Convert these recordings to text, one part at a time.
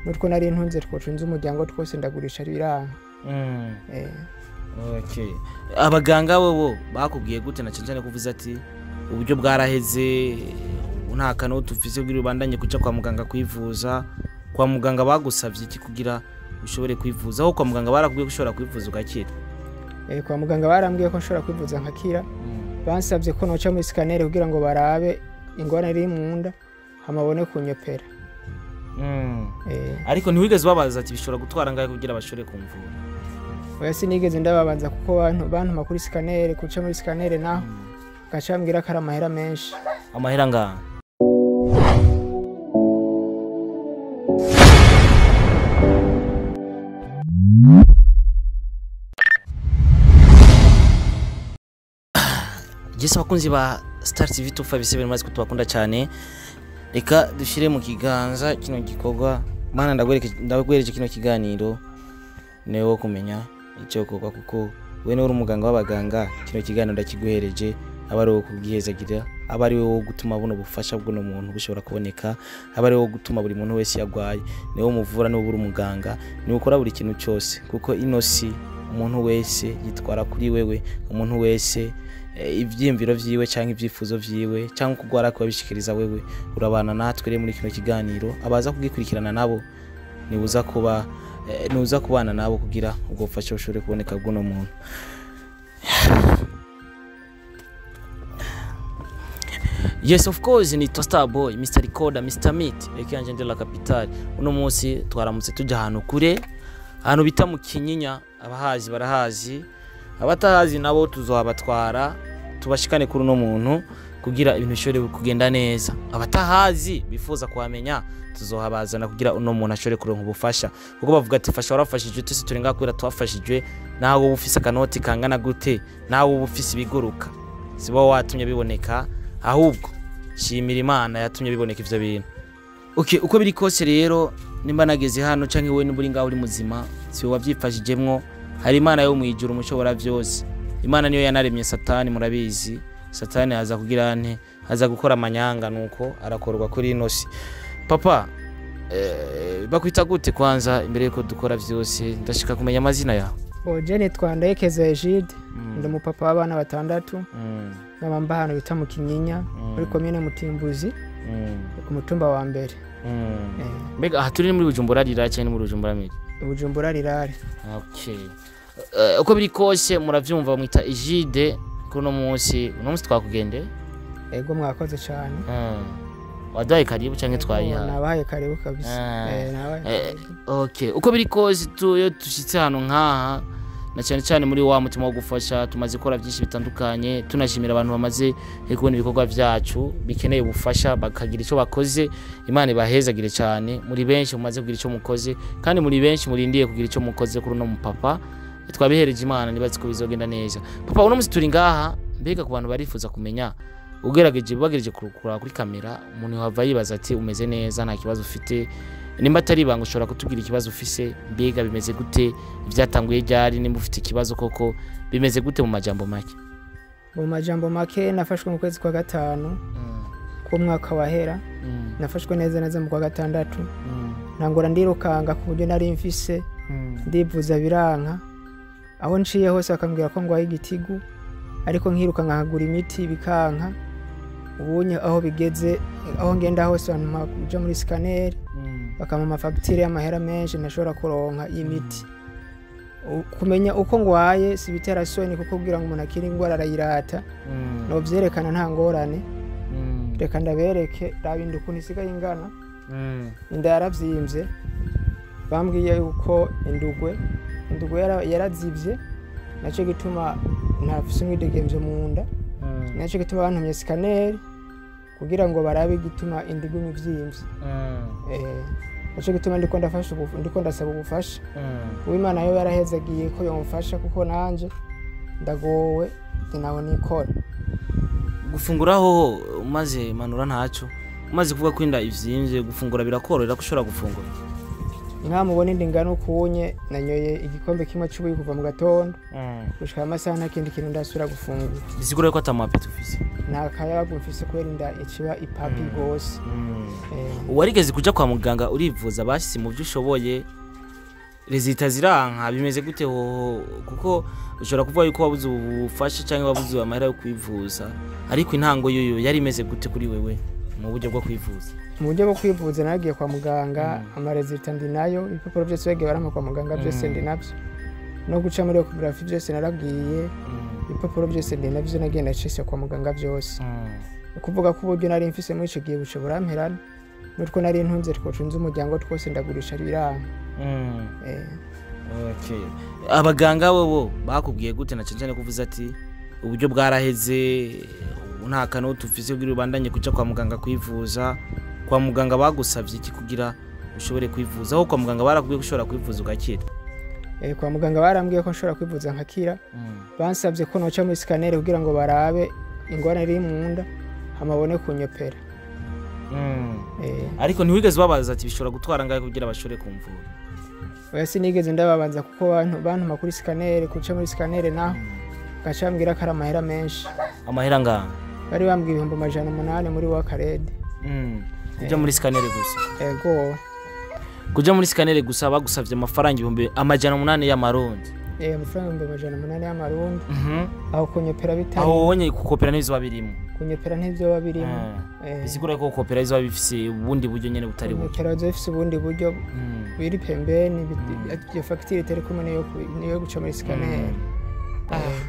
n'utwo nari ntunze twocunze umuryango twose ndagurisha biranka Mm. Eh, Okay. abaganga bobo bakubwiye gute na cyane cyane kuvuze ati uburyo bwaraheze nta kantu tufise kugira ubandanye kuja kwa muganga kwivuza kwa muganga bagusavye iki kugira ushobore kwivuza aho kwa muganga barakubwiye ko ushobora kwivuza ugakira eh, kwa muganga barambwiye ko nshobora kwivuza nkakira bansabye ko noca muri sikaneri kugira ngo barabe ingorane iri mu nda hamabone kunyopera Mm. Eh, ariko ntiwigeze ubabaza ati bishobora gutwara ngahe kugira bashobore kumvura oya sinigeze ndababanza kuko bantu bantuma kuri sikaneri kuca muri sikaneri naho gaca bambwira ko ari amahera menshi amahera ngaha Jese abakunzi ba Star TV tufa bise bimaze kutubakunda cyane reka dushire mu kiganza kino gikorwa mana ndagwereke ndagwereje kino kiganiro niwe wo kumenya icyo gukorwa kuko we ni uri umuganga w'abaganga kino kiganiro ndakiguhereje aba ari uwo kubwihezagira aba ari wo gutuma buno bufasha bw'uno muntu bushobora kuboneka aba ari wo gutuma buri muntu wese yagwaye niwe muvura niwe uri umuganga niwe ukora buri kintu cyose kuko ino si umuntu wese yitwara kuri wewe umuntu wese eh, ivyiyumviro vyiwe cyangwa ibyifuzo vyiwe cyangwa kugwara kubabishikiriza wewe urabana natwe rero muri kino kiganiro abaza kugikurikirana nabo nibuza kuba eh, nuza kubana nabo kugira ubwo bufasha bushobore kuboneka bw'uno muntu yes of course ni Star Boy Mr Recorder Mr Meat ekanje de la capitale uno munsi twaramutse tujya ahantu kure ahantu bita mu Kinyinya abahazi barahazi abatahazi nabo tuzohabatwara tubashikane kuri uno muntu kugira ibintu bishobore kugenda neza abatahazi bifuza kuhamenya tuzohabazana kugira uno muntu ashobore kuronka ubufasha kuko bavuga ati fasha warafashijwe twese turi ngaha kubera twafashijwe nawe uba ufise akanoti kangana gute nawe uba ufise ibiguruka siba watumye biboneka ahubwo shimira imana yatumye biboneka ivyo bintu okay, uko biri kose rero nimba nageze hano canke wowe nimba uri ngaho uri muzima siwe wavyifashijemwo hari imana yo mwijuru umushobora vyose imana niyo yanaremye satani murabizi satani aza kugira nte aza gukora amanyanga nuko arakorwa kuri ino si papa eh, bakwita gute kwanza imbere yuko dukora vyose ndashaka kumenya amazina yawe oje nitwa ndayekeza egide Mm, ndi umupapa w'abana batandatu mm, nkaba mba ahantu bita mu kinyinya muri komine mutimbuzi mm, ku mutumba wa mbere mm. Eh, mbega aha turi ni muri bujumbura rira cyane muri bujumbura miri bujumbura rirare okay Eh, uko biri kose muravyumva bamwita ejide kuri uno munsi uno munsi twakugende ego mwakoze cyane waduhaye karibu cyangwa twayihaye nabahaye karibu kabisa Ah. Eh, nabahaye Eh, karibu. okay uko biri kose tu- iyo dushyitse ahantu nk'aha na cyane cyane muri wa mutima wo gufasha tumaze gukora byinshi bitandukanye tunashimira abantu bamaze kubona ibikorwa byacu bikeneye ubufasha bakagira icyo bakoze imana ibahezagire cyane muri benshi mumaze kugira icyo mukoze kandi muri benshi murindiye kugira icyo mukoze kuri uno mupapa twabihereje imana nibazi ko bizogenda neza papa uno munsi turi ngaha mbega ku bantu barifuza kumenya ugerageje bagerageje kurukura kuri kamera umuntu wava yibaza ati umeze neza nta kibazo ufite nimba atari ibanga ushobora kutubwira ikibazo ufise mbega bimeze gute ibyatanguye ryari nimba ufite ikibazo koko bimeze gute mu majambo make mu majambo make nafashwe mu kwezi kwa gatanu k'umwaka wahera nafashwe neza neza mu kwa gatandatu ntangora ndirukanga ku buryo nari mfise ndivuza biranka aho nciye hose bakambwira ko ngwaye igitigu ariko nkiruka nkahagura imiti bikanka ubunye aho bigeze aho ngenda hose bantuma kuja muri sikaneri bakampa amafagitire y'amahera menshi ntashobora kuronka y'imiti U- kumenya uko ngwaye si bitera soni kuko kugira ngo umuntu akire indwara arayirata nobyerekana nta ngorane reka ndabereke raba inda ukuntu isigaye ingana inda yaravyimbye bambwiye yuko indugwe indugwe yara- yarazivye nacyo gituma ntafise umwidegemvyo mu nda nacyo gituma bantumye sikaneri kugira ngo barabe igituma inda iguma ivyimvye Eh, nacyo gituma ndiko ndafasha ubu- ndiko ndasaba ubufasha uwimana yo yarahezagiye ko yomfasha kuko nanje ndagowe nawe nikora gufunguraho umaze manura ntaco umaze kuvuga ko inda ivyimbye gufungura birakorohera ko ushobora gufungura nkamubona indi ngana ukunye nanyoye igikombe kimwe cy'ubuyi kuva mu gatondo gushika amasaha nta kindi kintu ndasubira gufungura bisigura ko atamapeti ufise nta kayabu mfise kubera inda ikiba ipapi rwose Eh, warigeze kuja kwa muganga urivuza bashyize mu byo ushoboye rezita ziranka bimeze gute hoho kuko ushobora kuvuga yuko wabuze ubufasha cyangwa wabuze amahera yo kwivuza ariko intango y'uyu yari imeze gute kuri wewe mu buryo bwo kwivuza mu buryo bwo kwivuza nagiye kwa muganga amarezita ndi nayo ibipapuro byose bagiye barampa kwa muganga byose ndi nabyo no guca muri ekogarafi byose naragiye ibipapuro byose ndi nabyo nagiye nacise kwa muganga byose ukuvuga ko uburyo nari mfise muri icyo gihe buce buramperana n'utwo nari ntunze twocunze umuryango twose ndagurisha biranga Eh, Okay. abaganga bobo bakubwiye gute na cyane cyane kuvuze ati uburyo bwaraheze ubu nta kantu tufise kugira ubandanye kuja kwa muganga kwivuza kwa muganga bagusavye iki kugira ushobore kwivuza aho kwa muganga barakubwiye ko ushobora kwivuza ugakira eh, kwa muganga barambwiye ko nshobora kwivuza nkakira bansabye ko noca muri sikaneri kugira ngo barabe ingorane iri mu nda hamabone kunyopera Eh, ariko ntiwigeze ubabaza ati bishobora gutwara ngahe kugira bashobore kumvura oya sinigeze ndababanza kuko bantu- bantuma kuri sikaneri guca muri sikaneri naho gaca bambwira ko ari amahera menshi amahera ngaha bari bambwiye ibihumbi amajana umunani muri wakarede kuja muri sikanere gusa ego kuja muri sikanere gusa bagusavye amafaranga ibihumbi amajana umunani y'amarundi eh, amafaranga ibihumbi amajana umunani y'amarundi aho kunyopera bitari aho wonye gukopera n'ibizoba birimo kunyopera ntibyoba birimo Eh, bisigura ko gukopera bizoba bifise ubundi buryo nyene butari buke kunyopera biba bifise ubundi buryo biri pembeni bit- iyo fagitire itari kumwe niyo ku- niyo guca muri sikaneri Eh,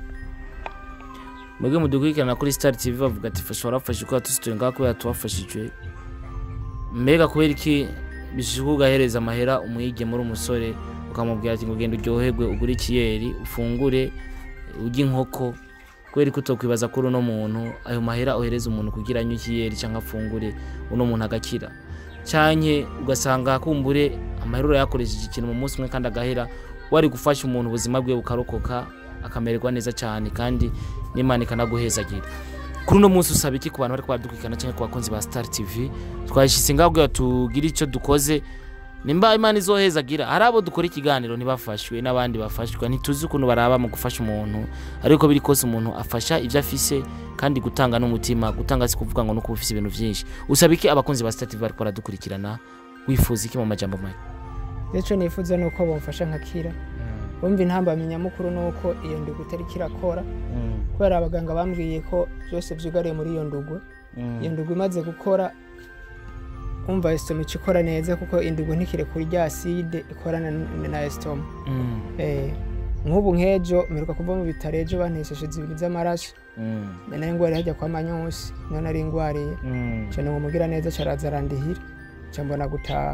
mwebwe mudukurikirana kuri star tv bavuga ati fasha warafashe kubera tusituye ngaho kubera tuwafashijwe mbega kubera iki bishishwa ugahereza amahera umwige muri umusore ukamubwira ati ngo genda uryoherwe ugure ikiyeri ufungure urye inkoko kubera ko utokwibaza kuri uno muntu ayo mahera ohereza umuntu kugira anywe ikiyeri cyangwa afungure uno muntu agakira canke ugasanga kumbure amahera urayakoresheje ikintu mu munsi umwe kandi agahera wari gufasha umuntu ubuzima bwe bukarokoka akamererwa neza cyane kandi n'imana ikanaguhezagira kuri uno munsi usaba iki ku bantu bari badukurikirana cyangwa ku bakunzi ba star tv twashyize ngaho kugira tugire icyo dukoze nimba imana izohezagira hari abo dukora ikiganiro ntibafashwe n'abandi bafashwa ntituzi ukuntu baraba mu gufasha umuntu ariko biri kose umuntu afasha ibyo afise kandi gutanga n'umutima gutanga si kuvuga ngo nuko ufise ibintu byinshi usaba iki abakunzi ba star tv bari baradukurikirana wifuza iki mu majambo make icyo nifuza ni uko bamfasha nkakira bumva intambamyi nyamukuru ni uko iyo ndugu itari kirakora kubera abaganga bambwiye ko byose byugariye muri iyo ndugu iyo ndugu imaze gukora umva esitoma ica ikora neza kuko indugu ntikire kuri rya aside ikorana n- na esitoma Eh, nk'ubu nk'ejo mperuka kuva mu bitaro ejo bantesheje zibiri z'amaraso nari ngwariye hajya kwa manyusi niyo nari ngwariye cyane ngo mugira neza caraza arandihira nca mbona gutaha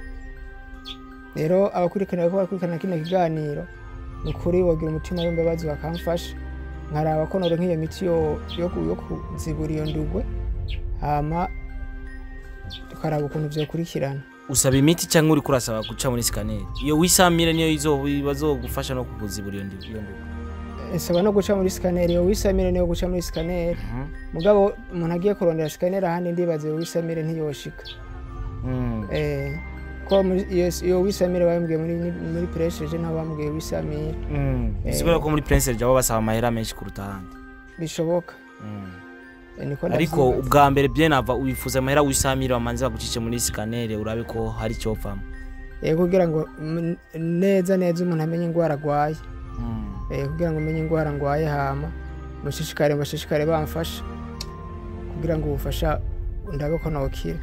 rero abakurikirana ko bakurikirana kino kiganiro ni ukuri bogira umutima w'imbabazi bakamfasha nkaraba ko nore nk'iyo miti yo yo ku- yo kuzibura iyo ndugwe hama tukaraba ukuntu vyokurikirana usaba imiti cyangwa uri kurasaba guca muri sikaneri iyo wisamire niyo izo- bazogufasha no kukuzibura iyo ndi- iyo ndugu nsaba no guca muri sikaneri iyo wisamire niyo guca muri sikaneri mugabo umuntu agiye kurondera sikaneri ahandi ndibaza iyo wisamire ntiyoshika Mm. Eh, ko muri- iyo- iyo wisamire bambwiye muri muri puresheje ntaho bambwiye wisamire Mm. bisigura ko muri prince jabo basaba amahera menshi kuruta ahandi bishoboka Eh, niko ariko ndavyibaza. ubwa mbere bye nava wifuza amahera wisamire bamanze bagucishe muri sikaneri urabe ko hari icyovamo Eh, kugira ngo mm, neza neza umuntu amenye indwara arwaye Eh, kugira ngo umenye indwara ndwaye hama mushishikare bashishikare bamfasha kugira ngo ubufasha ndabe ko nokira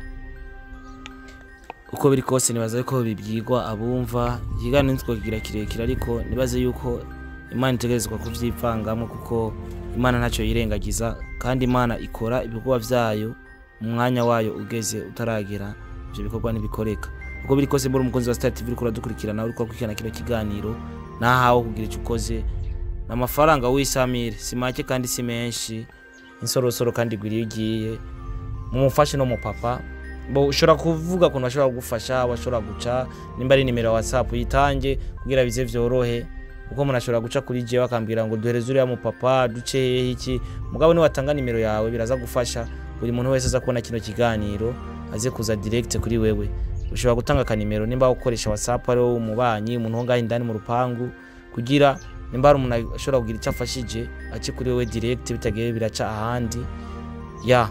uko biri kose nibaza ko bibwirwa abumva ikiganiro ntitwakigira kirekire ariko nibaze yuko imana itegerezwa kubyivangamo kuko imana ntacyo yirengagiza kandi imana ikora ibikorwa byayo mu mwanya wayo ugeze utaragera ibyo bikorwa ntibikoreka uko biri kose mbona umukunzi wa star tv uriko uradukurikirana uriko urakurikirana kino kiganiro nahawe kugira icyo ukoze ni amafaranga w'isamire si make kandi si menshi insorosoro kandi igwira iyo ugiye mumufashe no mu papa bo ushobora kuvuga ukuntu bashobora kugufasha bashobora guca nimba ari nimero ya whatsapp uyitange kugira bize byorohe kuko umuntu ashobora guca kuri jewe akambwira ngo duhereze uriya mu papa duce hehe iki mugabo niwatanga nimero yawe biraza gufasha buri muntu wese aza kubona kino kiganiro aze kuza direct kuri wewe ushobora gutanga akanimero nimba ukoresha whatsapp ari wowe umubanyi umuntu wo ngaho indani mu rupangu kugira nimba hari umuntu ashobora kugira icyo afashije ace kuri wowe direct bitagiye biraca ahandi ya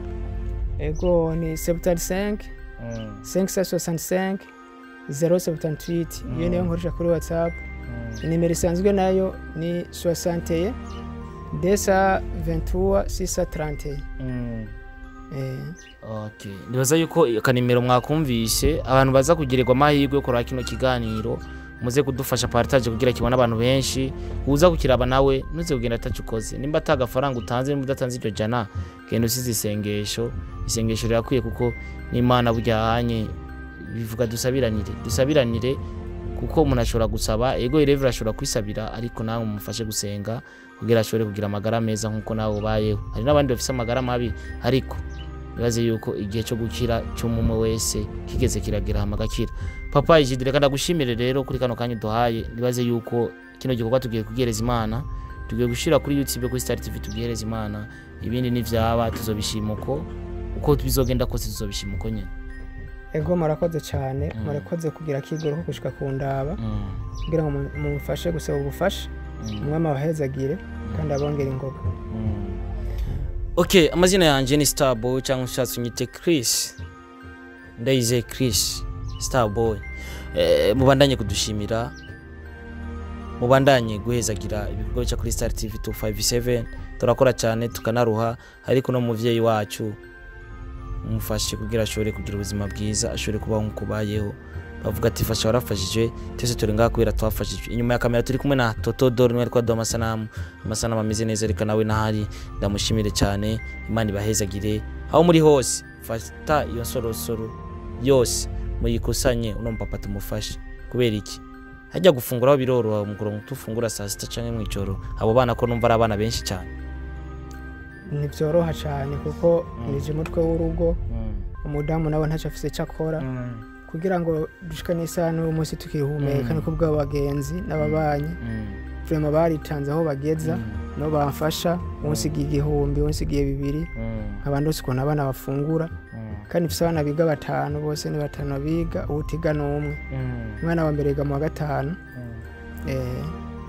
ego ni 75 565 078 iyo niyo nkoresha kuri whatsapp nimero isanzwe nayo ni 61 desa 23 631 eh Okay. Nibaza yuko akanimero mwakumvise abantu baza kugirirwa amahirwe yo kuraba kino kiganiro muze kudufasha partage kugira kibona abantu benshi uza kukiraba nawe nuze kugenda atacukoze nimba atagafaranga utanze nimba udatanze iryo jana genda usize isengesho isengesho rirakwiye kuko n'imana burya hanye bivuga dusabiranire dusabiranire kuko umuntu ashobora gusaba ego irevera ashobora kwisabira ariko nawe mumufashe gusenga kugira ashobore kugira amagara meza nk'uko nawe ubayeho hari n'abandi bafite amagara mabi ariko bibaze yuko igihe cyo gukira cy'umwe wese kigeze kiragera hama agakira papa ijidire kandi agushimire rero kuri kano kanya duhaye nibaze yuko kino gikorwa tugiye kugihereza imana tugiye gushyira kuri youtube kuri star tv tugihereza imana ibindi nivyaba tuzobishima uko uko bizogenda kose tuzobishima uko nyine ego murakoze cyane murakoze kugira akigoro ko gushika ku ndaba Mm, kugira ngo mu- mumufashe gusaba ubufasha mm, umwami abahezagire kandi abongere ingoga mm. ok amazina yanjye ni starboy cyangwa ushatse unyite chris ndayizeye chris starboy eh, mubandanye kudushimira mubandanye guhezagira ibikorwa bica kuri star tv 257 turakora cyane tukanaruha ariko no muvyeyi wacu mufashe kugira ashobore kugira ubuzima bwiza ashobore kubaho nk'uko ubayeho bavuga ati fasha warafashije twese turi ngaha kubera twafashijwe inyuma ya kamera turi kumwe na toto dore niwe ariko aduha amasanamu amasanamu ameze neza reka nawe nahari ndamushimire cyane imana ibahezagire aho muri hose fata iyo nsorosoro yose muyikusanye uno mupapa tumufashe kubera iki hajya gufungura aho biroroha umugoroba tufungura saa sita cyangwa mu ijoro abo bana ko numva ari abana benshi cyane ntibyoroha cyane kuko nije umutwe w'urugo umudamu nawe ntacyo afise icyo akora kugira ngo dushikane isaha n'uyu munsi tukihumeka Mm. niko bw'abagenzi n'ababanyi vrema baritanze aho bageza no bamfasha unsigiye igihumbi unsigiye bibiri nkabandi usi ukuntu abana bafungura kandi mfise abana biga batanu bose ni batanu biga uwutiga ni umwe umwana wa mbere yiga mu wa gatanu eh,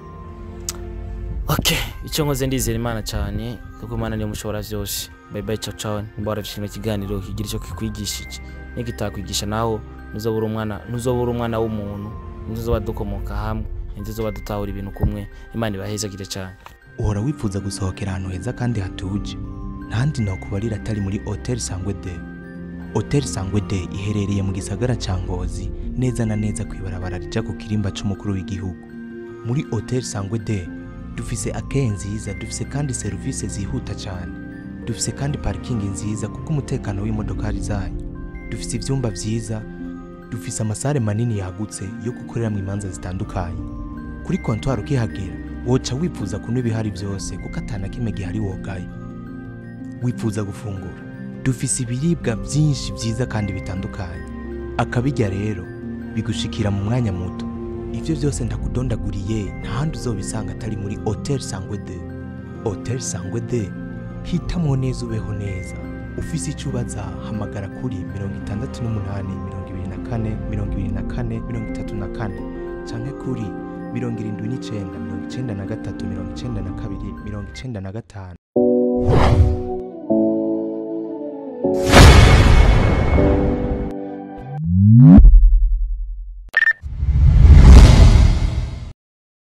ok icyo nkoze ndizera imana cyane kuko imana niyo mushobora byose bayibayi cawu cawu nimba warabishimira ikiganiro kigira icyo kikwigishije nikitakwigisha naho ntuzobura umwana ntuzobura umwana w'umuntu ntizoba dukomoka hamwe ntizoba dutahura ibintu kumwe imana ibahezagire cyane uhora wifuza gusohokera ahantu heza kandi hatuje ntandi nakubarira atari muri hoteli sangwe de hoteli sangwe de iherereye mu gisagara cya ngozi neza na neza ku ibarabara rija ku kirimba c'umukuru w'igihugu muri hoteli sangwe de dufise akeye nziza dufise kandi serivisi zihuta cyane dufise kandi parikingi nziza kuko umutekano w'imodokari zanyu dufise ivyumba vyiza dufise amasare manini yagutse yo gukoreramo imanza zitandukanye kuri kontwari ukihagera woca wifuza kunywa ibihari byose kuko atana kimwe gihari wogaye wifuza gufungura dufise ibiribwa byinshi byiza kandi bitandukanye akabirya rero bigushikira mu mwanya muto ibyo byose ndakudondaguriye nta handi uzobisanga atari muri hoteli sangwe de hoteli sangwe de hitamo neza ubeho neza ufise icyo ubaza hamagara kuri mirongo itandatu n'umunani mirongo ibiri na kane mirongo ibiri na kane mirongo itatu na kane canke kuri mirongo irindwi n'icenda mirongo icenda na gatatu mirongo icenda na kabiri mirongo icenda na gatanu